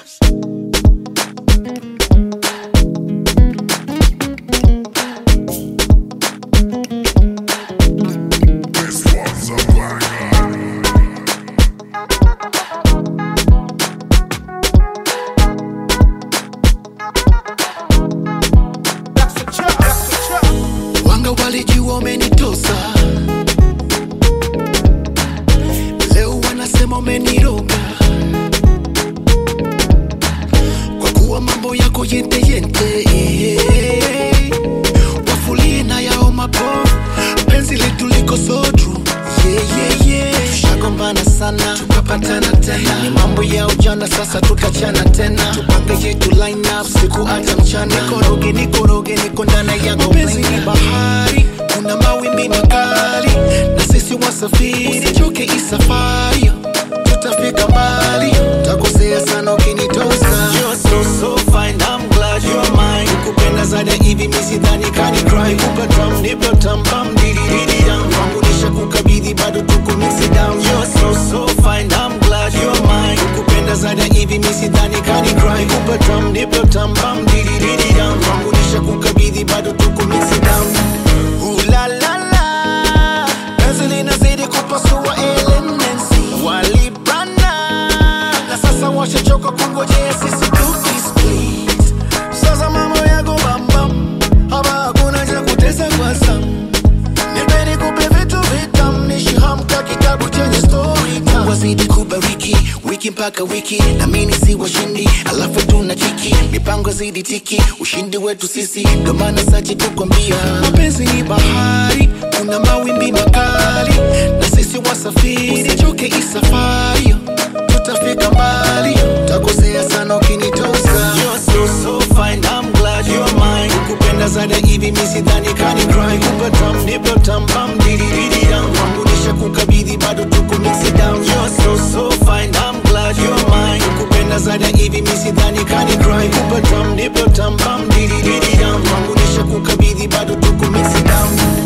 Wanga walijua umenitosa, leo wanasema umeniroga, kwa kuwa mambo yako yente yente, wafulie na yao mapovu, penzi letu liko so true. Yeah, yeah, yeah. Tushagombana sana tukapatana tena, ni mambo ya ujana, sasa tutachana tena, tupange yetu line up siku hata mchana, nikoroge nikoroge, niko ndani yako penzi ni bahari, kuna mawimbi makali, na sisi wasafiri, usichoke isafari, tutafika mbali, takosea sana ukinitosa. You're so so fine, I'm glad you're mine. Kupenda zaidi hivi mimi sidhani kani cry, kupa drum nipe tam bam didi didi down, kwangu nisha kukabidhi bado tuko mix it down. You're so so fine, I'm glad you're mine. Kupenda zaidi hivi mimi sidhani kani cry, kupa drum nipe tam bam didi didi down, kwangu nisha kukabidhi bado tuko mix it down. Ooh la la la, penzi linazidi kupasua elements, walibana na sasa washachoka kungojea sisi tukisplit. Sasa mambo yako bambam, hapa hakuna cha kutesa kwa sam. Nipeni kupe vitu vitam, nishihamka kitabu chenye story time. Wazidi kubariki wiki mpaka wiki, na mimi si washindi, alafu tuna chiki mipango zidi tiki, ushindi wetu sisi, ndo maana sachi kukwambia mapenzi ni bahari, kuna mawimbi makali, na sisi wasafiri, usichoke isafari tutafika mbali, takosea sana ukinitosa. You're so so fine, I'm glad you're mine. Kupenda zaidi hivi mimi sidhani kani cry, kupa tam nipe tam bam didi didi down, kwangu nisha kukabidhi bado tuko mix it down. You're so so fine, I'm glad you're mine. Kupenda zaidi hivi mimi sidhani kani cry, kupa tam nipe tam bam didi didi down, kwangu nisha kukabidhi bado tuko mix it down.